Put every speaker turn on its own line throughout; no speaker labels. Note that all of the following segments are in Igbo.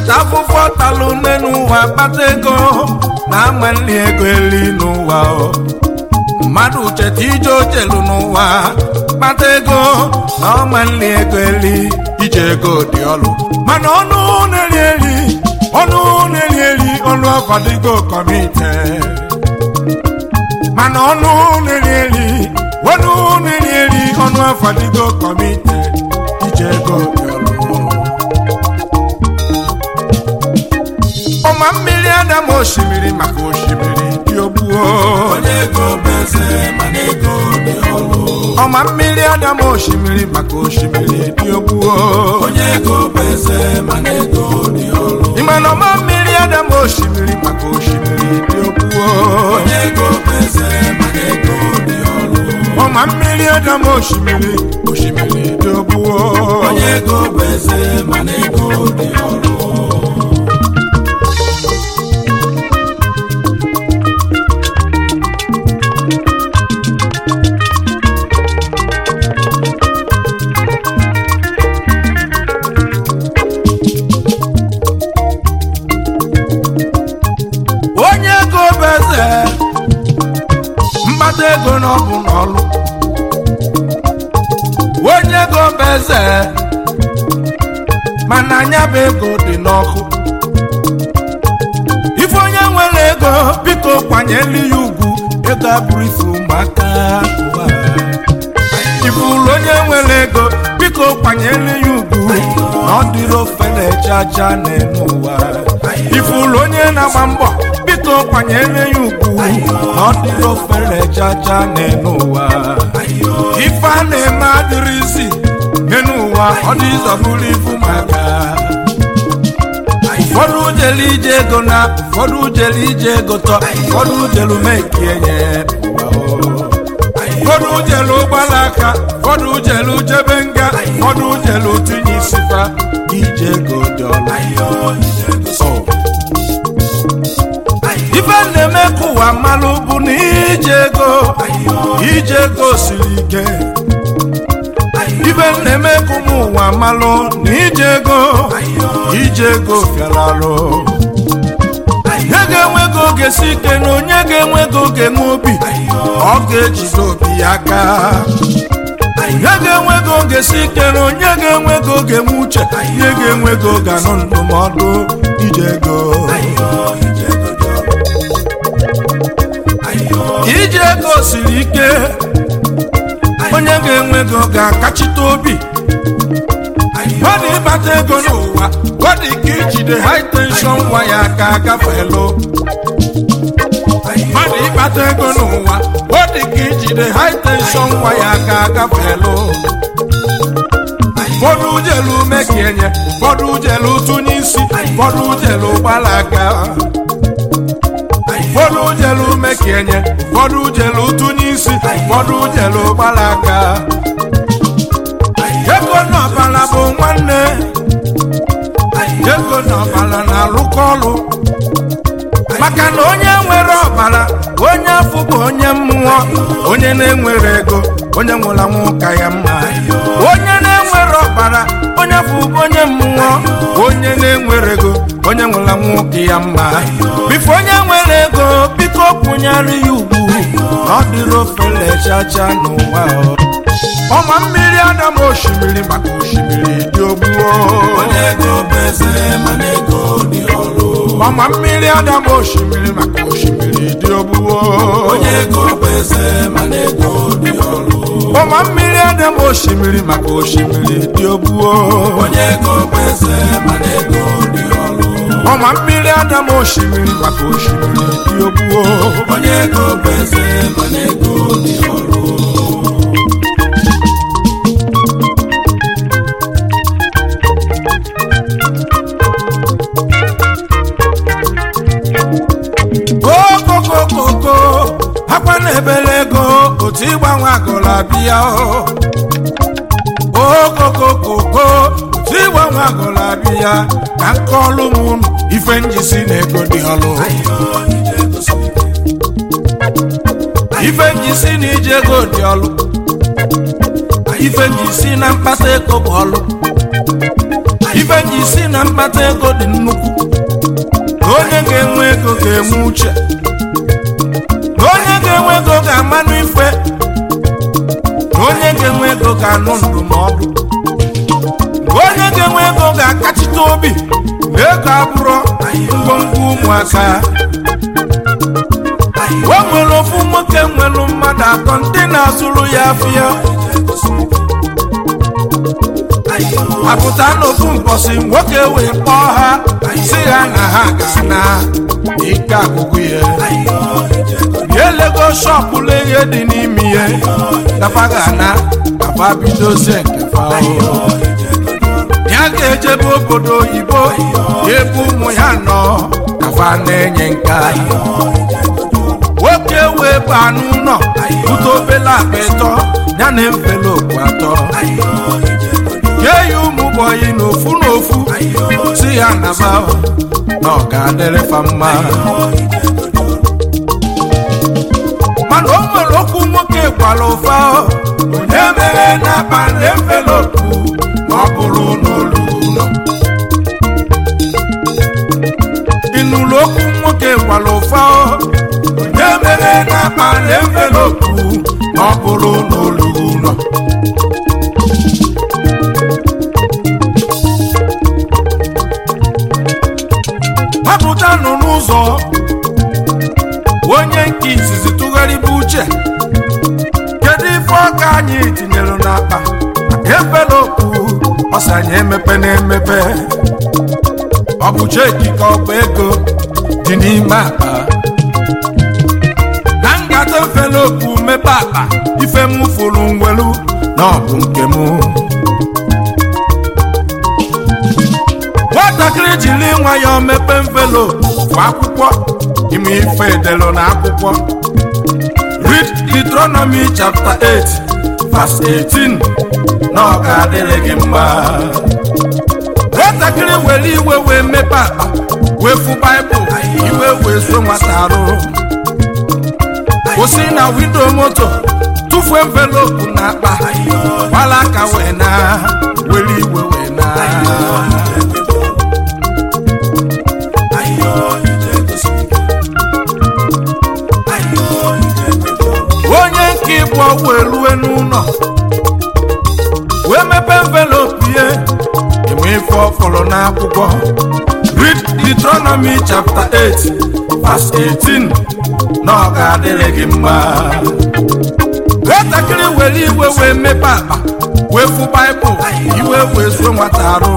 cheta afụfụ ọtalụ nne n'ụwa kpata ego na ama nri ego eli n'ụwa o. mmadụ cheta ije ojelu n'ụwa kpata ego na ọma nri ego eli ije ego dị ọlụ mana ọnụ na-eri eri ọnụ na-eri eri ọnụ ọkọdịgo kọmite mana ọnụ na-eri eri ọnụ na-eri eri ọnụ ọfọdịgo kọmite ije ego dị ọlụ ọma mmiri adam osimiri maka osimiri dị ogbuo
onye ego bụ eze mana ego dị ọlụ
ọma mmiri adam osimiri maka osimiri dị ogbuo
onye ego bụ eze mana ego dị ọlụ
ịma na ọma mmiri adam osimiri maka osimiri dị ogbuo
onye ego bụ eze mana ego dị ọlụ
ọma mmiri adam osimiri osimiri dị ogbuo
onye ego bụ eze mana ego dị ọlụ
onye ego bụ eze mkpata ego na ọbụ n'ọlụ onye ego bụ eze mana anya bụ ego dị n'ọkụ ife onye nwere ego biko kwanyelu ya ugwu ego abụrụ ife ụmụaka ụwa. ife ụlọ onye nwere ego biko kwanyelu ya ugwu na ọ dịrị ofe na-eje aja n'elu ụwa ife ụlọ onye na-agba mbọ biko kwanyere ya ugwu na ọ dịrị ofe na-eje aja n'elu ụwa ife a na-eme adịrịzi n'elu ụwa ọ dị ịzọbụrụ ifu maka ụfọdụ jelu ije ego na ụfọdụ jelu ije ego tọ ụfọdụ jelu mekienye ụfọdụ jelu gbara aka ụfọdụ jelu jebe nga ụfọdụ jelu tinye isifa ije ego dị ọlụ ife na-eme ka ụwa mmalụ bụ na ije ego ije ego siri ike ife na-eme ka ụmụ ụwa mmalụ na ije ego ije ego fịara arụ onye ga-enwe ego ga-esi ike na onye ga-enwe ego ga-enwe obi ọ ga-ejide obi ya aka onye ga-enwe ego ga-esi ike na onye ga-enwe ego ga-enwe uche onye ga-enwe ego ga-anụ ndụmọdụ ije ego ije ego siri ike onye ga-enwe ego ga-akachite obi ọ dị ịbata ego n'ụwa ọ dị ka ijide high tension waya ka agafelu ọ dị ịbata ego n'ụwa ọ dị ka ijide high tension waya ka agafelu ụfọdụ jelu mekienye ụfọdụ jelu tụnye isi ụfọdụ jelu gbalaga ụfọdụ jelu mekienye ụfọdụ jelu tụnye isi ụfọdụ jelu gbalaga ego n'ọbala bụ nwanne ego n'ọbala na-alụkọ ọlụ maka na onye nwere ọbara onye afọ bụ onye mmụọ onye na-enwere ego onye nwụrụ anwụ ka ya mma onye na-enwere ọbara onye afọ bụ onye mmụọ onye na-enwere ego onye nwụrụ anwụ ka ya mma bifo onye nwere ego biko kwụnyere ya ugwu na ọ dịrị ofele chacha n'ụwa ọma mmiri adam osimiri maka osimiri dị ogbuo
onye ego bụ eze mana ego dị ọlụ
ọma mmiri adam osimiri maka osimiri dị ogbuo
onye ego bụ eze mana ego dị ọlụ
ọma mmiri adam osimiri maka osimiri dị ogbuo
onye ego bụ eze mana ego dị ọlụ
ọma mmiri adam osimiri maka osimiri dị ogbuo
onye ego bụ eze mana ego dị ọlụ
okokokoko akwa na-ebele ego otu ịgbanwe agụla bịa okokokoko otu ịgbanwe agụla bịa ka nke ọlụ m unu ife njisi na ego dị ọlụ ife njisi na ije ego dị ọlụ ife njisi na mkpata ego bụ ọlụ ife ji si na mkpata ego dị nnukwu na onye ga-enwe ego ga-enwe uche na onye ga-enwe ego ga-amanụ ife na onye ga-enwe ego ga-anụ ndụmọdụ na onye ga-enwe ego ga-akachite obi na ego abụrụ ngwongwo ụmụaka o nwere ofu nwoke nwere mmadụ atọ ndị na-azụrụ ya afịa apụta n'ofu mposi nwoke wee kpọọ ha si ha na ha ga-ana ike agụgụ ya ya elego shọpụ ihe dị n'ime ihe dafa ga-ana dafa bidozie nke fa ya ga-ejebe obodo oyibo ebe ụmụ ya nọ dafa na-enye nka nwoke wee baa n'ụlọ bute obele akpa ịtọ ya na envelopu atọ nye ya ụmụ bọyị n'ofu n'ofu si ya naba na ọ ga-adịrị fa mma mana o nwere okwu nwoke gwara ụfa onye mere n'akpa na envelopu ma ọ bụrụ n'olulu ụlọ ịnụrụ okwu nwoke gwara ụfa onye mere n'akpa na envelopu ma ọ bụrụ n'olulu ụlọ gbapụta nọ n'ụzọ onye nke izizi tụgharịba uche kedu ife ọka anyị tinyere n'akpa envelopu ọsanye emepe na-emepe ọ bụ cheki ka ọ bụ ego dị n'ime akpa na ngata envelopu mepe akpa ife m fụrụ ngwelu na ọ bụ nke m nwatakịrị jiri nwayọọ mepe envelopu bụ akwụkwọ ime ife edelu na akwụkwọ read Deuteronomy chapter 8 verse 18 na ọ ga-adịrị gị mma nwatakịrị were iwe wee mepe akpa wee fụ baịbụl iwe wee so nwata arụ kwụsị na windo moto tụfuo envelopu na akpa gbala aka wee na were iwe wee na onye nke ịbụ wee rue n'ụlọ wee mepe envelopu ihe enwe ife ọfọrọ n'akwụkwọ read Deuteronomy chapter 8 verse 18 na ọ ga-adịrị gị mma nwatakịrị were iwe wee mepe akpa wee fụ baịbụl iwe wee zuo nwata arụ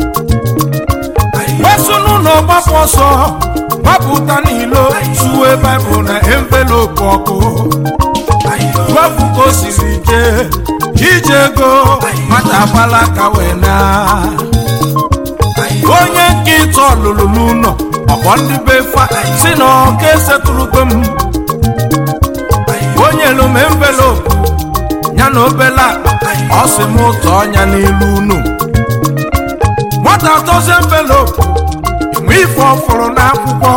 wesu n'ụlọ gbapụ ọsọ gbapụta n'ilo suwe baịbụl na envelopu ọkụ wefu ka o siri ike ije ego nwata agbala aka wee na onye nke ịtọ lụrụ n'ụlọ ọkpọ ndị be fa si na ọka esetụrụgo m onye elu m envelopu ya na obele akpa ọ sị m ụtọ ọnya n'ilu unu nwata atọzi envelopu enwe ife ọfụrụ n'akwụkwọ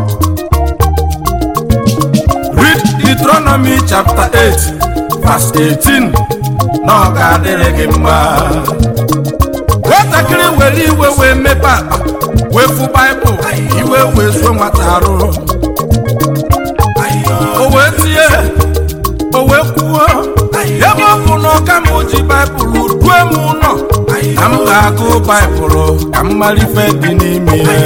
read Deuteronomy chapter 8 verse 18 na ọ ga-adịrị gị mma nwatakịrị were iwe wee mepe akpa wee fụ baịbụl iwe wee zuo nwata arụ o wee tie o wee kwuo ebe ọ bụ na ọka m ji baịbụl due m ụlọ ka m ga-agụ baịbụl ka m mara ife dị n'ime ya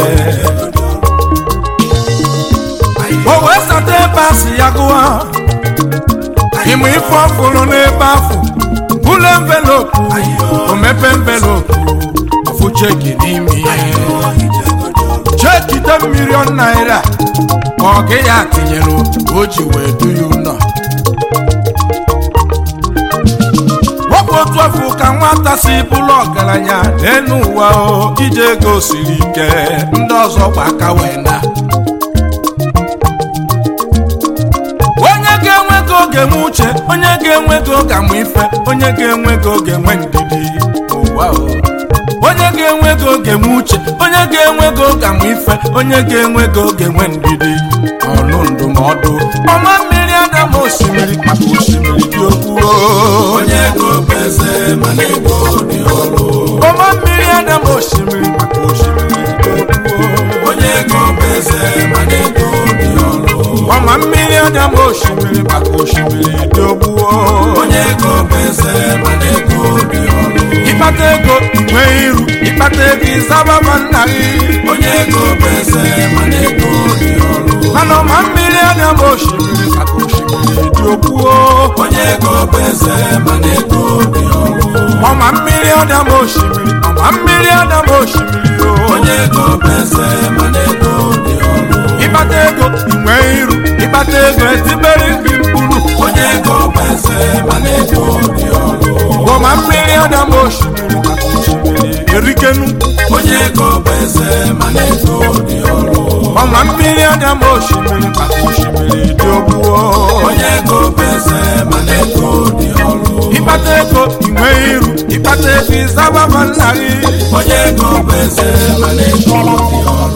o wee sata ebe a si ya gụọ ịmụ ife ọfụrụ n'ebe afọ bụlụ envelopu o mepe envelopu ọfụ cheki n'ime ya cheki de milion naira ka ọ gị ya tinyere o ji wee du ya ụlọ wepụ otu afọ ka nwata si bụrụ ọgaranya n'elu ụwa o ije ego siri ike ndị ọzọ gba aka wee na onye ga-enwe ego ga-enwe uche onye ga-enwe ego ga-amụ ife onye ga-enwe ego ga-enwe ndidi ụwa o onye ga-enwe ego ga-enwe uche onye ga-enwe ego ga-amụ ife onye ga-enwe ego ga-enwe ndidi ọnụ ndụmọdụ ọma mmiri adama osimiri maka osimiri dị okwu
onye ego bụ eze mana ego dị ọrụ
ọma mmiri adama osimiri
eze mana ego dị ọrụ
ọma mmiri anya ma osimiri maka osimiri dị ogbuo
onye ego bụ eze mana ego dị ọrụ
ịkpata ego inwe iru ịkpata ego ịzababa nna gị
onye ego bụ eze mana ego dị ọrụ
mana ọma mmiri anya ma osimiri maka osimiri dị ogbuo
onye ego bụ eze mana ego dị ọrụ
ọma mmiri anya ma osimiri ọma mmiri anya ma osimiri o
onye ego bụ eze mana ego dị ọrụ
ịkpata ego inwe iru ịkpata ego etibere gị mkpụrụ
onye ego bụ eze mana ego dị ọrụ
ọma mmiri anya ma osimiri maka osimiri erikenu
onye ego bụ eze mana ego dị ọrụ
ọma mmiri anya ma osimiri maka osimiri dị ogbuo
onye ego bụ eze mana ego dị ọrụ
ịkpata ego inwe iru ịkpata ego ịzababa nna gị
onye ego bụ eze mana ego dị ọrụ